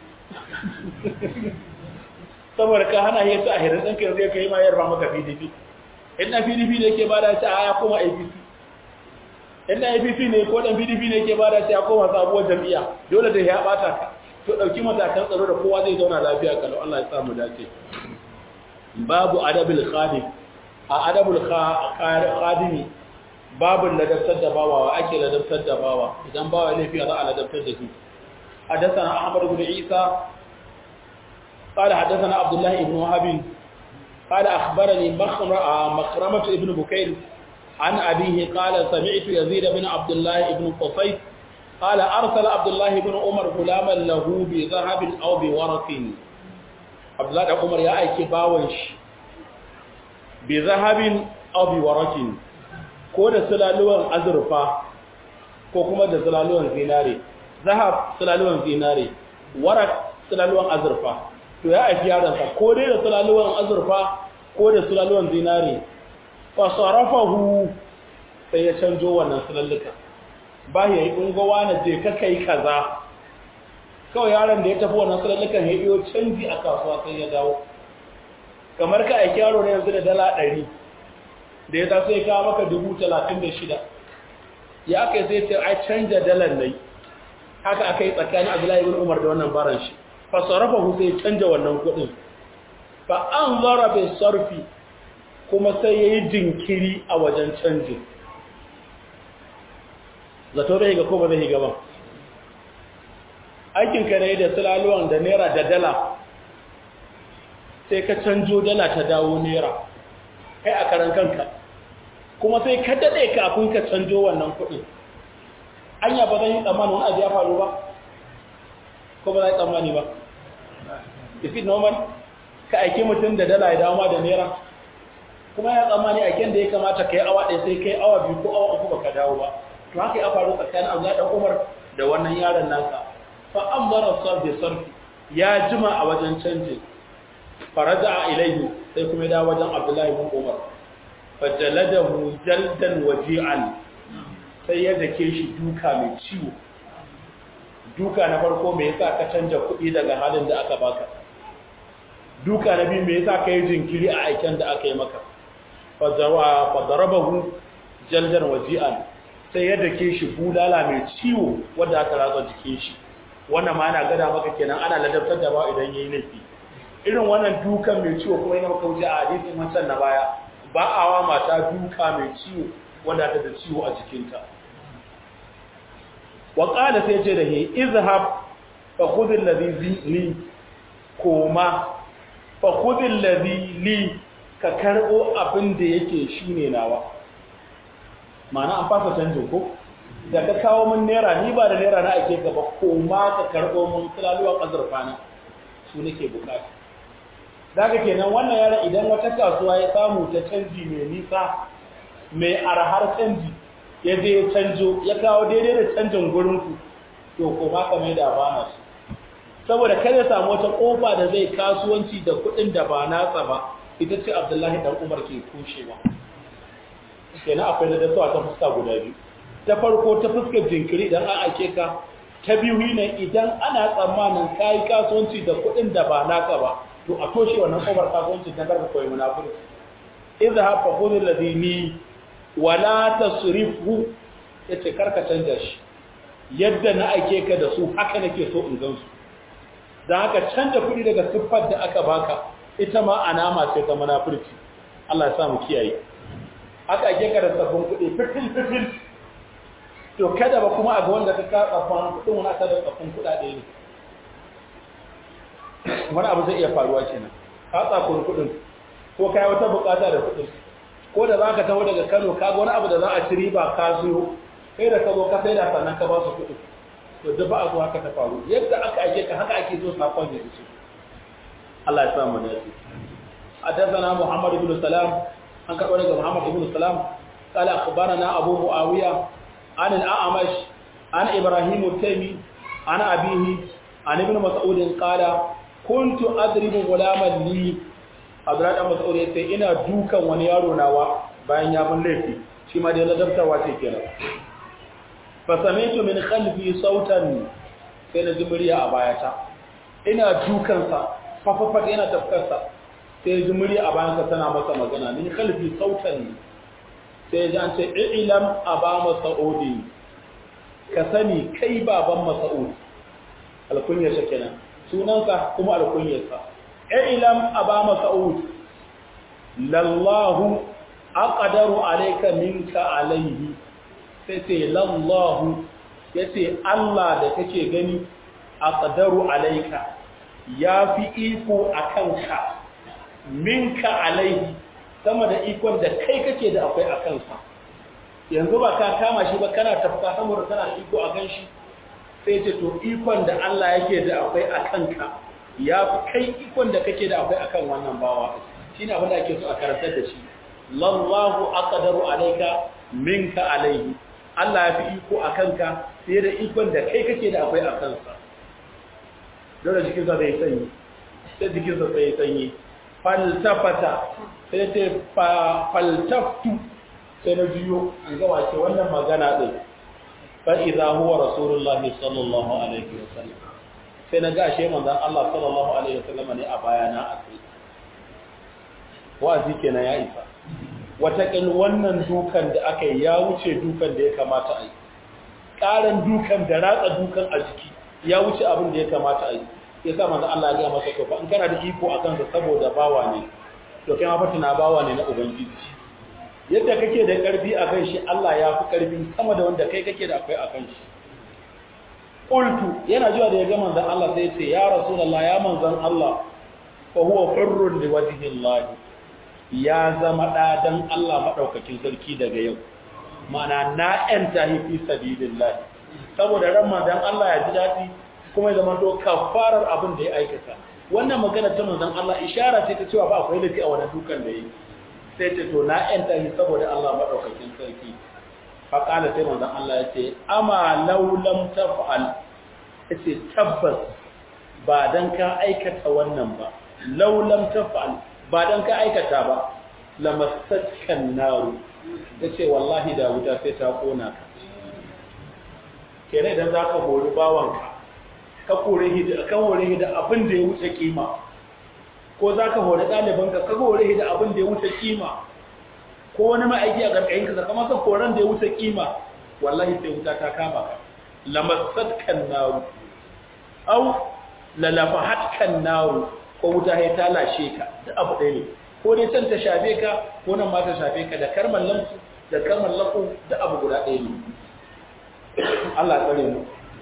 S1: saboda ka hana ya sa ahirin ɗan kai zai kai ma yarba maka PDP in ɗan PDP ne ke bada ce a ya koma APC in ɗan APC ne ko ɗan PDP ne ke bada ce ya koma sabuwar jam'iyya dole da ya ɓata ka to ɗauki matakan tsaro da kowa zai zauna lafiya kalau Allah ya samu dace babu adabil khadim a adabul khadimi babu ladabtar da bawa wa ake ladabtar da bawa idan bawa laifi za a ladabtar da shi حدثنا أحمد بن عيسى قال حدثنا عبد الله بن وهب قال أخبرني مخرمة ابن بكير عن أبيه قال سمعت يزيد بن عبد الله بن قصيد قال أرسل عبد الله بن عمر غلاما له بذهب أو بورق عبد الله بن عمر يا أيكي باوش bi zahabin aw bi warakin ko da sulaluwan azurfa ko kuma da sulaluwan zinare zahab sulaluwan zinare warak sulaluwan azurfa to ya aiki yaransa ko dai da sulaluwan azurfa ko da sulaluwan zinare fa sarafahu sai ya canjo wannan sulalluka ba ya yi ungowa na je ka kai kaza kawai yaron da ya tafi wannan sulallukan ya iyo canji a kasuwa sai ya dawo kamar ka aiki yaro ne yanzu da dala ɗari da ya taso ya kawo maka dubu talatin da shida ya aka yi sai ce a canja dalar nai haka aka yi tsakanin abdullahi ibn umar da wannan baran shi fa sarrafa hu sai canja wannan kuɗin fa an zara bai sarfi kuma sai ya yi jinkiri a wajen canji zato bai ga ko ba zai ga ba aikin ka ne da sulaluwan da naira da dala sai ka canjo dala ta dawo naira kai a karan kanka kuma sai ka daɗe kafin ka canjo wannan kuɗin anya ba zan yi tsammanin wani abu ya faru ba ko ba za yi tsammani ba is it normal ka aiki mutum da dala ya dawo ma da naira kuma ya tsammani aiken da ya kamata ka yi awa ɗaya sai ka yi awa biyu ko awa uku ba ka dawo ba to haka ya faru tsakanin abu ɗan umar da wannan yaron nasa fa an mara sarfi sarfi ya jima a wajen canjin faraja a ilaihi sai kuma ya dawo wajen abdullahi bin umar fajaladahu jaldan waji'an sai ya dake shi duka mai ciwo duka na farko me yasa ka canja kuɗi daga halin da aka baka duka na biyu me yasa ka yi jinkiri a aiken da aka yi maka fajawa fadarabahu jaldan waji'an sai ya dake shi bulala mai ciwo wanda aka ratsa jikin shi wannan ma ana gada maka kenan ana ladabtar da ba idan yayi laifi irin wannan dukan mai ciwo kuma yana maka wuce a hadisin wancan na baya ba a wa mata duka mai ciwo wanda ta da ciwo a jikinta wa qala sai ce da he izhab fa khudh alladhi li koma fa khudh alladhi li ka karbo abin da yake shine nawa ma'ana an fasa canjin ko da ka kawo min naira ni ba da naira na ake gaba koma ka karbo min sulaluwan azurfa na su nake bukata daga kenan wannan yaran idan wata kasuwa ya samu ta canji mai nisa mai arhar canji ya je ya canjo ya kawo daidai da canjin gurinku to ko ba ka mai da bana su saboda kada samu wata kofa da zai kasuwanci da kuɗin da ba nasa ba ita ce abdullahi dan umar ke kushewa kenan akwai da dasawa ta fuska guda biyu ta farko ta fuskar jinkiri idan an ake ka ta biyu ne idan ana tsammanin kayi kasuwanci da kuɗin da ba naka ba to a toshe wannan kofar kasuwanci ta karka koyi munafiki idza hafa khudh ladini wala tasrifu yace karka canja shi yadda na aike ka da su haka nake so in gan su dan haka canja kuɗi daga siffar da aka baka ita ma alama ce ta munafurci Allah ya sa mu kiyaye aka aike ka da sabbin kuɗi fitil fitil to kada ba kuma a ga wanda ka ka tsafan kuɗin wani aka da tsafin kuɗaɗe ne wani abu zai iya faruwa kenan ka tsakuri kuɗin ko kai wata bukata da kuɗin ko da za ka taho daga kano ka ga wani abu da za a ci riba ka siyo kai da ka zo ka saida sannan ka ba su kuɗin to duk ba a zo haka ta faru yadda aka aike ka haka ake so sakon ya iso Allah ya samu da shi حدثنا محمد بن سلام عن كبر محمد بن سلام قال أخبرنا أبو معاوية عن الأعمش عن إبراهيم التيمي عن أبيه عن ابن مسعود قال كنت أضرب غلاما لي Abdullahi dan Mas'ud yace ina dukan wani yaro nawa bayan ya mun laifi shi ma dai ladabtarwa ce kenan fa sami'tu min khalfi sautan sai na ji murya a bayata ina dukan sa fafafat yana tafkar sa sai ji murya a bayan sa tana masa magana min khalfi sautan sai ji an ce ilam aba mas'udi ka sani kai baban mas'ud alkunyar sa kenan sunansa kuma alkunyar sa ilam aba mas'ud lallahu aqdaru alayka minka alayhi sai sai lallahu yace Allah da kake gani aqdaru alayka yafi iko akan ka minka alayhi sama da ikon da kai kake da akwai akan sa yanzu ba ka kama shi ba kana tafka saboda kana da iko akan shi sai ce to ikon da Allah yake da akwai akan ka ya fi kai ikon da kake da akwai akan wannan bawa shi ne abin da ake so a karantar da shi lallahu aqdaru alayka minka alayhi Allah ya fi iko akan ka fiye da ikon da kai kake da akwai akan sa dole jikin sa zai sanyi sai jikin sa sai sanyi faltafata sai ce faltaftu sai na biyo an ga wace wannan magana din fa idza huwa rasulullahi sallallahu alaihi wasallam sai na ga ashe manzon Allah sallallahu alaihi wasallam ne a bayana a kai wa'azi kenan ya isa wataƙil wannan dukan da aka yi ya wuce dukan da ya kamata a yi ƙaran dukan da ratsa dukan a jiki ya wuce abin da ya kamata a yi ya sa manzon Allah ya ga masa to fa in kana da iko akan sa saboda bawa ne to kai ma fatina bawa ne na ubangiji yadda kake da ƙarfi akan shi Allah ya fi ƙarfi sama da wanda kai kake da akwai akan shi qultu yana zuwa da ya ga manzon Allah sai ya ce ya rasulullah ya manzon Allah fa huwa hurrun li wajhi Allah ya zama da dan Allah madaukakin sarki daga yau mana na enta fi sabilillah saboda ran manzon Allah ya ji dadi kuma ya zama to kafarar abin da ya aikata wannan magana ta manzon Allah ishara ce ta cewa ba akwai lafi a wannan dukan da yi sai ce to na enta ni saboda Allah madaukakin sarki fa kala sai manzon Allah ya ce ama law lam taf'al yace tabbas ba dan ka aikata wannan ba law lam taf'al ba dan ka aikata ba lamassatkan naru yace wallahi da wuta sai ta kona ka kenan idan zaka hori bawanka ka kore shi da kan hore shi da abin da ya wuce kima ko zaka hore ɗaliban ka ka hore shi da abin da ya wuce kima ko wani ma'aiki a gargayin ka kamar ka koran da ya wuce kima wallahi sai wuta ta kama ka lamassatkan naru au lalafahatkan naru ko wuta ya ta lashe ka da abu ɗaya ne ko dai can ta shafe ka ko nan ma ta shafe ka da karman lamsu da karman lafu da abu guda ɗaya ne Allah tsare mu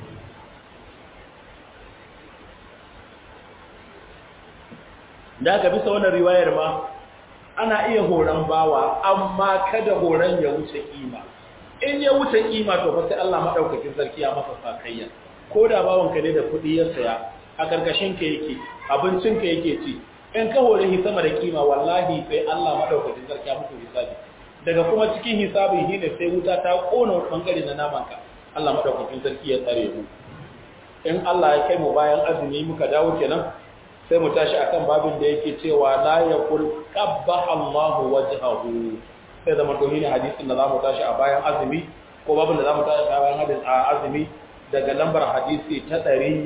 S1: da aka bisa wannan riwayar ma ana iya horon bawa amma kada horon ya wuce kima in ya wuce kima to fa sai Allah madaukakin sarki ya masa sakayya ko da bawan ka ne da kuɗi ya saya a karkashin ka yake abincin ka yake ci in ka hore shi sama da kima wallahi sai Allah madaukakin sarki ya muku hisabi daga kuma cikin hisabin shi ne sai wuta ta kona wani bangare na naman ka Allah madaukakin sarki ya tsare mu in Allah ya kai mu bayan azumi muka dawo kenan sai mu tashi akan babin da yake cewa la yaqul qabbaha Allahu wajhahu sai zama to ne hadisin da zamu tashi a bayan azumi ko babin da zamu tashi a bayan hadisi a azumi daga lambar hadisi ta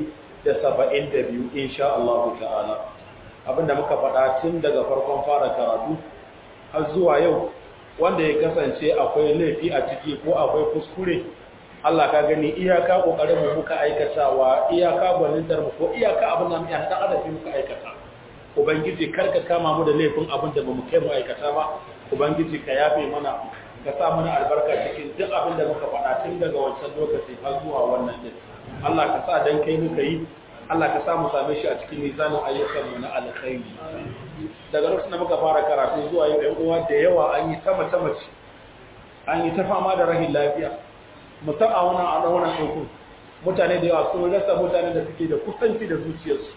S1: 172 insha Allah ta'ala abinda muka faɗa tun daga farkon fara karatu har zuwa yau wanda ya kasance akwai laifi a ciki ko akwai kuskure Allah ka gani iyaka kokarin mu muka aikatawa iyaka gwanintar mu ko iyaka abin da mu ya dan adafi muka aikata ubangiji karka kama mu da laifin abin da bamu kai mu aikata ba ubangiji ka yafe mana ka sa mana albarka cikin duk abin da muka faɗa tun daga wancan lokaci har zuwa wannan din Allah ka sa dan kai muka yi Allah ka sa mu same shi a cikin mizanin ayyukan mu na alkhairi daga lokacin da muka fara karatu zuwa yau ɗan uwa da yawa an yi ta mace mace an yi ta fama da rahin lafiya mutum a wannan a wannan ɗaukun mutane da yawa sun rasa mutane da suke da kusanci da zuciyarsu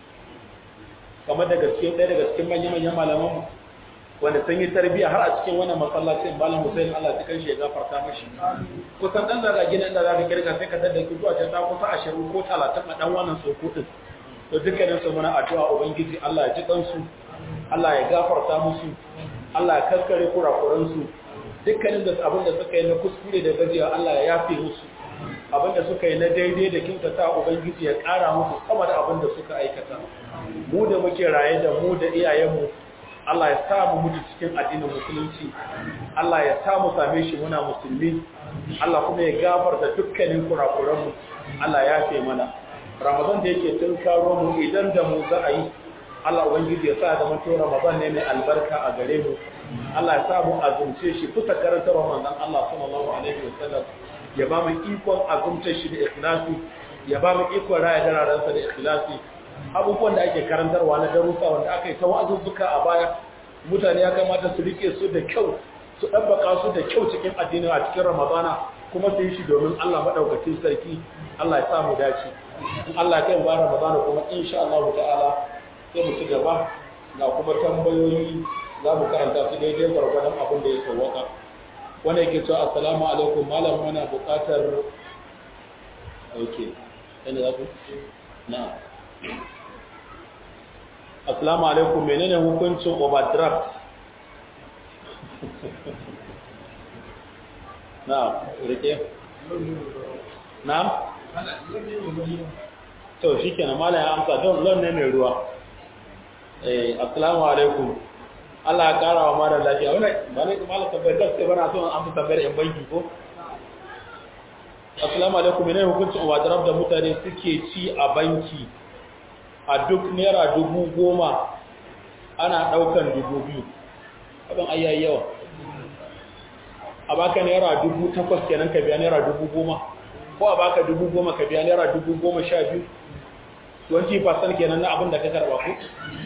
S1: kamar daga cikin ɗaya daga cikin manya-manyan malamanmu wanda sun yi tarbiyya har a cikin wannan masallacin malam Hussein Allah ta kanshi ya gafarta mashi kusan dan daga gidan da zaka kirga sai ka tada ki zuwa ta kusa 20 ko 30 a dan wannan soko din to dukkanin su muna addu'a ubangiji Allah ya ji kansu Allah ya gafarta musu Allah ya kaskare kurakuran su dukkanin da abin da suka yi na kuskure da gajiya Allah ya yafe musu abin da suka yi na daidai da kyautata ubangiji ya ƙara musu sama da abin da suka aikata mu da muke raye da mu da iyayenmu Allah ya sa mu mutu cikin addinin musulunci Allah ya sa mu same shi muna musulmi Allah kuma ya gafarta dukkanin kurakuranmu Allah ya ce mana Ramadan da yake tun karo mu idan da mu za a yi Allah ubangiji ya sa da mutu Ramadan ne mai albarka a gare mu Allah ya sa mu azumce shi kusa karantar manzon Allah sallallahu alaihi wasallam ya ba mu ikon azumce shi da ikhlasi ya ba mu ikon raya dararansa da ikhlasi abubuwan da ake karantarwa na darussa wanda aka yi ta wa'azuzzuka a baya mutane ya kamata su rike su da kyau su ɗabbaka su da kyau cikin addinin a cikin ramadana kuma su yi shi domin Allah maɗaukacin sarki Allah ya samu dace in Allah ya kai mu ba ramadana kuma insha Allah ta'ala sai mu ci gaba ga kuma tambayoyi za mu karanta su daidai gwargwadon abin da ya sauwaka wanda yake cewa assalamu alaikum malam muna buƙatar ok yana za ku na assalamu alaikum menene hukuncin overdraft na rike na to shi kenan malam ya amsa don lon ne mai ruwa eh assalamu alaikum Allah ya kara wa mara lafiya wannan ba ne malam tabbai gaske bana so an amsa tabbayar yan banki ko assalamu alaikum menene hukuncin overdraft da mutane suke ci a banki a duk naira dubu goma ana daukan dubu biyu abin ayyayi yawa a baka naira dubu takwas kenan ka biya naira dubu goma ko a baka dubu goma ka biya naira dubu goma sha biyu 20% kenan na abin da ka karba ku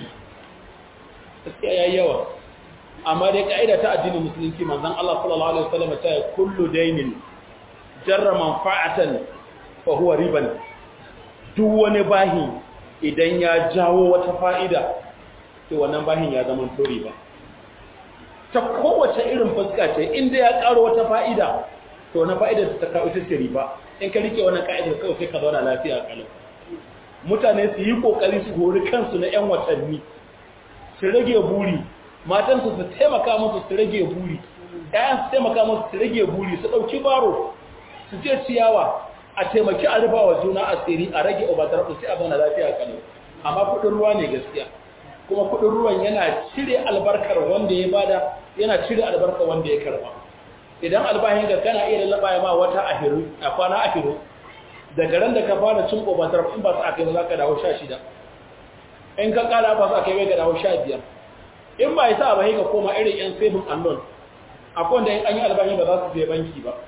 S1: gaskiya yayi yawa amma dai kaida ta addinin musulunci manzon Allah sallallahu alaihi wasallam ta yi kullu dainin jarra manfa'atan fa huwa riban duk wani bahi idan ya jawo wata fa'ida to wannan bahin ya zama to riba ta kowace irin fuska ce inda ya karo wata fa'ida to na fa'ida ta kawo ita ce riba in ka rike wannan ka'idar kawai sai ka zauna lafiya kalau mutane su yi kokari su hori kansu na 'yan watanni su rage buri matansu su taimaka musu su rage buri ɗayan su taimaka musu su rage buri su ɗauki baro su je ciyawa a taimaki a rufa wa juna asiri a rage obatar sai a zauna lafiya kano amma kuɗin ruwa ne gaskiya kuma kuɗin ruwan yana cire albarkar wanda ya bada yana cire albarkar wanda ya karba idan albahin da kana iya lallaba ya ma wata ahiru a kwana ahiru daga ran da ka fara cin obatar in ba su aka yi za ka dawo sha shida in ka kara ba su aka yi ka dawo sha biyar in ba ya sa ba ka koma irin yan saving and loan akwai wanda an yi albahin ba za su je banki ba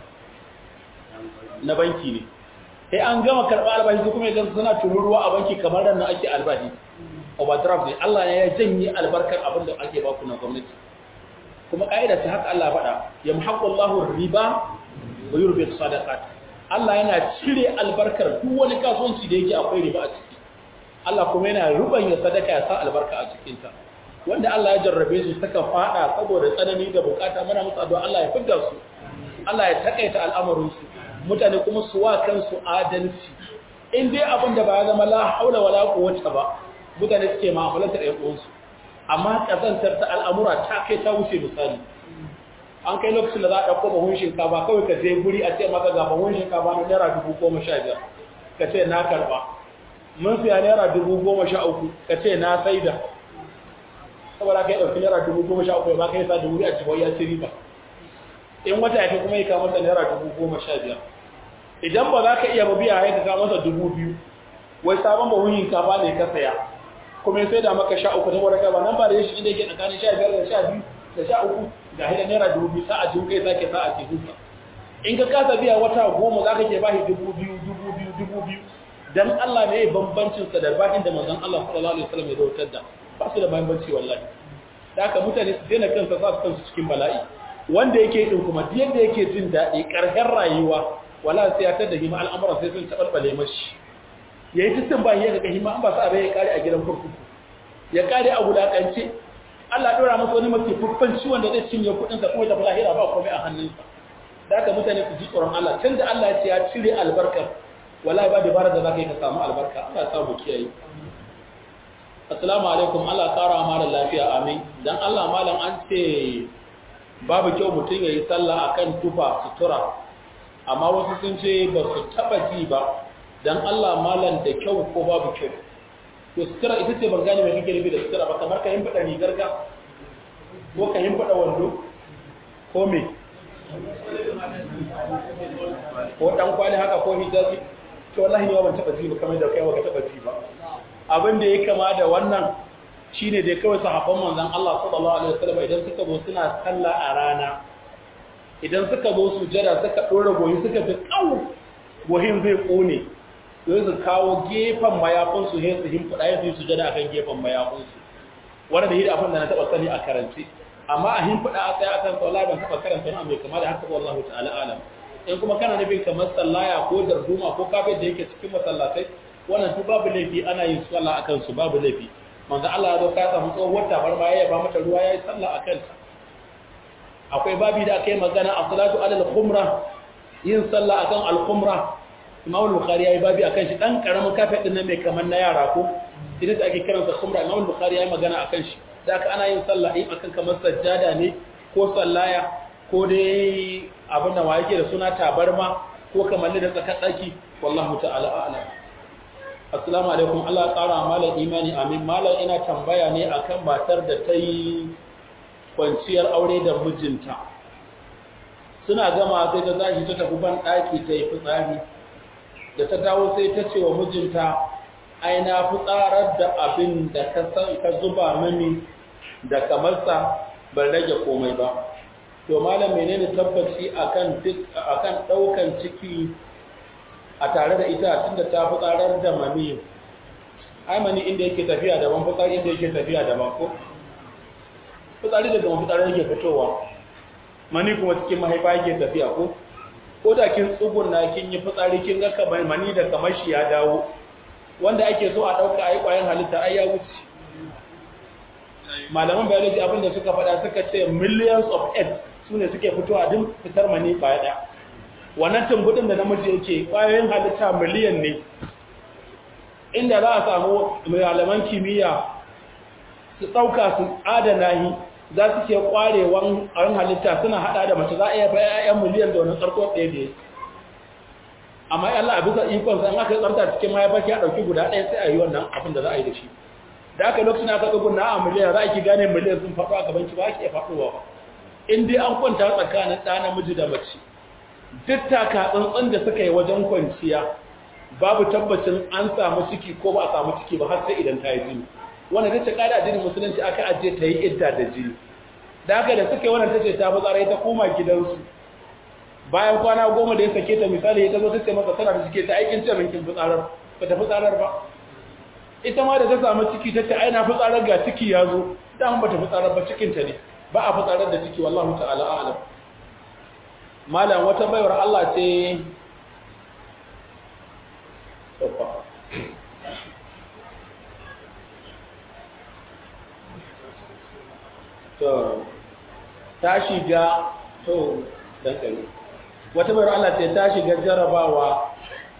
S1: na banki ne sai an gama karɓa albahi su kuma idan suna tururuwa a banki kamar nan ake albahi overdraft ne Allah ya janye albarkar abin da ake baku na gwamnati kuma ƙa'ida ta haka Allah faɗa ya muhaqqallahu riba wa yurbi sadaqat Allah yana cire albarkar duk wani kasuwanci da yake akwai riba a ciki Allah kuma yana rubanya sadaka ya sa albarka a cikin ta wanda Allah ya jarrabe su suka fada saboda tsanani da bukata muna musu addu'a Allah ya fidda su Allah ya takaita al'amarin su mutane kuma su wa kansu adalci in dai abin da ba ya zama la haula wala quwwata ba mutane suke mu'amalantar ɗan uwansu amma kazantar ta al'amura ta kai ta wuce misali an kai lokacin da za a ɗauko bahun shinkafa kawai ka je guri a ce maka ga bahun shinkafa na naira dubu goma sha biyar ka ce na karɓa mun siya naira dubu goma sha uku ka ce na saida saboda ka yi ɗauki naira dubu goma sha uku ya baka yi sa da wuri a cikin ya ci riba in wata ya kuma yi kama masa naira dubu goma sha biyar idan ba za ka iya ba biya ya ka masa dubu biyu wai sabon bahun shinkafa ne ka saya kuma sai da maka sha uku saboda ka ba nan ba da shi inda yake tsakanin sha biyar da sha biyu da sha uku ga hida naira dubu biyu sa'a jin kai sake sa'a ce huta in ka kasa biya wata goma za ka ke bashi dubu biyu dubu biyu dubu biyu dan Allah ne bambancin sa da bahin da manzon Allah sallallahu alaihi wasallam ya dautar da ba su da bambanci wallahi da haka mutane su daina kansa sa su kansu cikin bala'i wanda yake din kuma duk yadda yake jin daɗi ƙarshen rayuwa wala sai ya tada hima al'amuran sai sun tabarbale mashi yayi titin ba ya ga hima an ba sa bai ya kare a gidan kurkuku ya kare a wulakance Allah ɗora masa wani mafi fuffan ciwon da zai cinye kuɗinsa kuma tafi lahira ba komai a hannunsa da haka mutane su ji tsoron Allah tun da Allah ya ce ya cire albarkar wallahi ba dabara da za ka yi ka samu albarka Allah ya samu kiyaye assalamu alaikum Allah kara ma da lafiya amin dan Allah malam an ce babu kyau mutum ya yi sallah akan tufa sutura amma wasu sun ce ba su taɓa ji ba dan Allah malam da kyau ko babu kyau to sutura ita ce ban gane mai kake nufi da sutura ba kamar ka himfada rigar ka ko ka himfada wando ko me ko dan kwali haka ko hijabi to wallahi ne ban taba ji ba kamar da kai ba ka taba ji ba abin da ya kama da wannan shine dai kawai sahabban manzon Allah sallallahu alaihi wasallam idan suka zo suna sallah a rana idan suka zo sujada suka dora goyi suka fi kawo gohin zai kone sai su kawo gefen mayafinsu sai su himfuda ya su sujada akan gefen mayafinsu wanda da hidi abin da na taba sani a karance amma a himfuda a tsaye akan tsawala ban taba karanta na mai kama da haka wallahu ta'ala alam in kuma kana nufin kamar sallaya ko darduma ko kafin da yake cikin masallatai wannan su babu laifi ana yin sallah akan su babu laifi manzo Allah ya zo ka samu tsohuwar tabarma ya ba mata ruwa yayi sallah akan ta akwai babi da aka yi magana a salatu alal khumra yin sallah akan al khumra Imam al-Bukhari yayi babi akan shi dan karamin kafet din nan mai kaman na yara ko idan da ake kiransa khumra Imam al-Bukhari yayi magana akan shi da aka ana yin sallah in akan kamar sajjada ne ko sallaya ko dai abin da yake da suna tabarma ko kamar da tsakar daki wallahu ta'ala a'lam assalamu alaikum Allah ya tsara malam imani amin malam ina tambaya ne akan matar da ta yi kwanciyar aure da mijinta suna gama sai ta tashi ta tafi ban daki ta yi fitsari da ta dawo sai ta ce wa mijinta ai na fitsarar da abin da ka san ka zuba mini da kamarsa ban rage komai ba to malam menene tabbaci akan akan daukan ciki a tare da ita tunda ta fitsarar da mani ai mani inda yake tafiya daban fitsari inda yake tafiya daban ko fitsari daga mafitsari yake fitowa mani kuma cikin mahaifa yake tafiya ko ko da kin tsugunna kin yi fitsari kin ga kamar mani da kamar shi ya dawo wanda ake so a dauka ai kwayan halitta ai ya wuce malaman biology abin da suka faɗa suka ce millions of eggs su ne suke fitowa din fitar mani baya ɗaya wannan tumbudin da namiji yake kwayoyin halitta miliyan ne inda za a samu malaman kimiyya su ɗauka su adana yi za su ke ƙwarewan ƙarin halitta suna haɗa da mace za a iya bayan 'ya'yan miliyan da wani tsarko ɗaya da amma Allah a bisa ikon san aka tsarta cikin mahaifar ya ɗauki guda ɗaya sai a yi wannan abin da za a yi da shi da aka lokacin aka ɗugun na a miliyan za a ki gane miliyan sun faɗo a gaban ki ba ake faɗowa ba in dai an kwanta tsakanin ɗa namiji da mace duk taka tsantsan da suka yi wajen kwanciya babu tabbacin an samu ciki ko ba a samu ciki ba har sai idan ta yi jini wanda ta ce kada addinin musulunci aka ajiye ta yi idda da jini da haka da suka yi wannan ta ce ta fi tsara ta koma gidansu bayan kwana goma da ya sake ta misali ya zo ta ce masa tana da cike ta aikin ce minkin fitsarar ba ta fitsarar ba ita ma da ta samu ciki ta ce ai na fitsarar ga ciki ya zo dan ba ta fitsarar ba cikinta ne ba a fitsarar da ciki wallahu ta'ala a'lam malam wata baiwar Allah ce to ta shiga to dankali wata baiwar Allah ce ta shiga jarabawa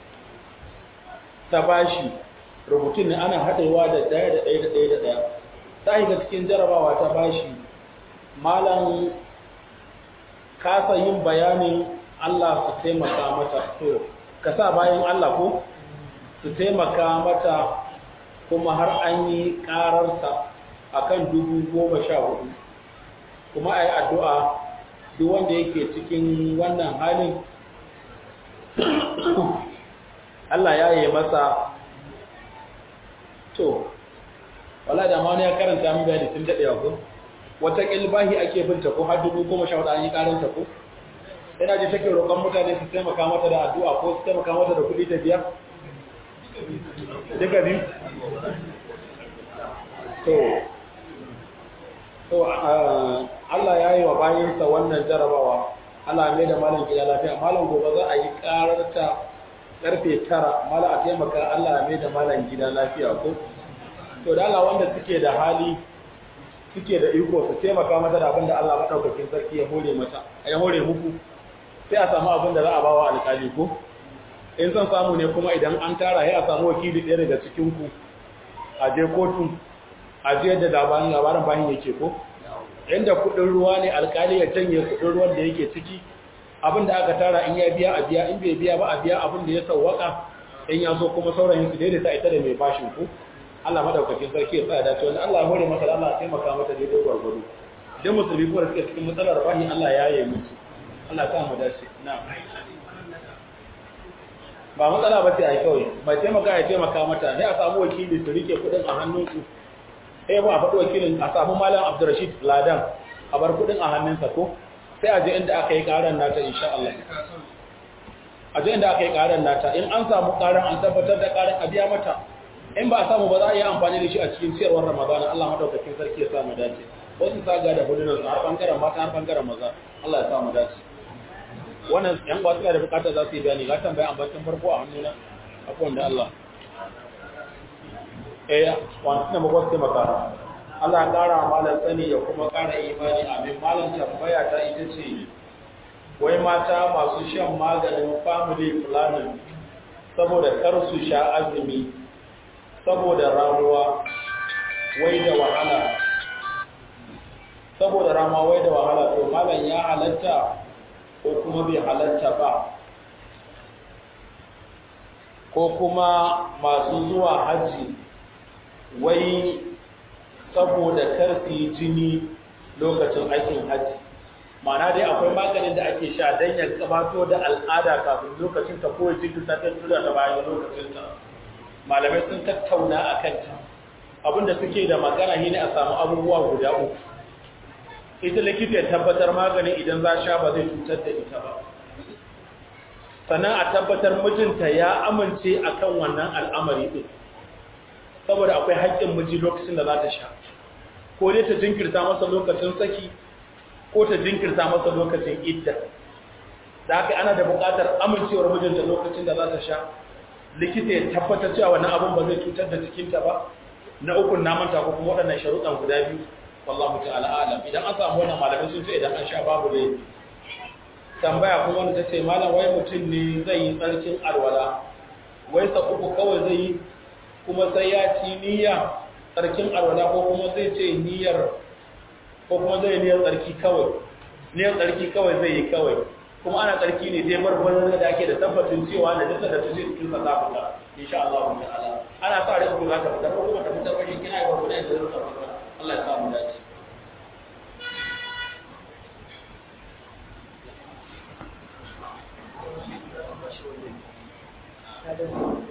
S1: ta bashi rubutun ne ana haɗewa da ɗaya da ɗaya da ɗaya da ɗaya ta shiga cikin jarabawa ta bashi malam kasa yin bayanin Allah su taimaka mata to ka sa bayan Allah ko su taimaka mata kuma har an yi ƙararsa a kan dubu goma sha hudu kuma a yi addu'a duk wanda yake cikin wannan halin Allah ya yi masa to wala da ma wani ya karanta min bayani tun daɗewa ko wata ƙilbahi ake binta ko har dubu goma sha hudu an yi ƙaranta ko ina ji take roƙon mutane su taimaka mata da addu'a ko su taimaka mata da kuɗi da biya duka biyu to to Allah ya yi wa bayansa wannan jarabawa Allah mai da malam gida lafiya malam gobe za a yi ƙararta karfe tara malam a taimaka Allah mai da malam gida lafiya ko to da Allah wanda suke da hali suke da iko su taimaka mata da abin da Allah maɗaukakin sarki ya hore mata ya hore muku sai a samu abin da za a bawa alƙali ko in son samu ne kuma idan an tara sai a samu wakili ɗaya daga cikin ku a je kotu a je da labarin labarin bahin yake ko inda kuɗin ruwa ne alƙali ya canye kuɗin ruwan da yake ciki abin da aka tara in ya biya a biya in bai biya ba a biya abin da ya sauwaka in ya so kuma saurayin su daidaita ita da mai bashin ku Allah madaukakin sarki ya tsaya dace wanda Allah ya hore masa Allah ya taimaka mata daidai gwargwado dan musulmi kuma suke cikin matsalar bahi Allah ya yi musu Allah ya sa mu dace na'am ba matsala ba ce ai kawai mai taimaka ya taimaka mata sai a samu wakili su rike kudin a hannunsu sai ba a faɗi wakilin a samu malam Abdurrashid Ladan a bar kudin a hannunsa ko sai a je inda aka yi karan nata insha Allah a je inda aka yi karan nata in an samu karan an tabbatar da karan a biya mata in ba a samu ba za a yi amfani da shi a cikin ciyarwar ramadana Allah madaukakin sarki ya sa mu dace wasu saga da hudunan har bangaren mata har bangaren maza Allah ya sa mu dace wannan yan ba suka da bukatar za su yi bayani ga tambaya ambacin farko a hannuna akwai wanda Allah eh wani na magwas taimaka Allah ya ƙara malam sani ya kuma ƙara imani amin malam tambaya ta ita ce wai mata masu shan maganin family planning saboda kar su sha azumi saboda ramuwa wai da wahala saboda rama wai da wahala to malam ya halatta ko kuma bai halatta ba ko kuma masu zuwa hajji wai saboda karfi jini lokacin aikin hajji ma'ana dai akwai maganin da ake sha don ya gabato da al'ada kafin lokacin ta ko jikin ta ta tura da bayan lokacin ta malamai sun tattauna a kanta abinda suke da magana shi ne a samu abubuwa guda uku ita likita ya tabbatar maganin idan za sha ba zai cutar da ita ba sannan a tabbatar mijinta ya amince akan wannan al'amari din saboda akwai haƙƙin miji lokacin da za ta sha ko dai ta jinkirta masa lokacin saki ko ta jinkirta masa lokacin idda da haka ana da buƙatar amincewar mijinta lokacin da za ta sha likita ya tabbatar cewa wannan abin ba zai cutar da cikinta ba na ukun namanta ko kuma waɗannan sharuɗan guda biyu wallahu ta'ala alam idan an samu wannan malamai sun ce idan an sha babu ne tambaya kuma wanda ta ce malam wai mutum ne zai yi tsarkin alwala wai sa uku kawai zai yi kuma sai ya ci niyya tsarkin alwala ko kuma zai ce niyyar ko kuma zai niyyar tsarki kawai niyyar tsarki kawai zai yi kawai kuma ana tsarki ne dai barbarin da ake da tabbacin cewa da jinsa da ta ce cikin sa za fita insha Allah ta'ala ana sa rai ku za ta fita ko kuma ta fitar bashi kina yi barbarin da zai fita Allah ya samu dace
S3: Thank you.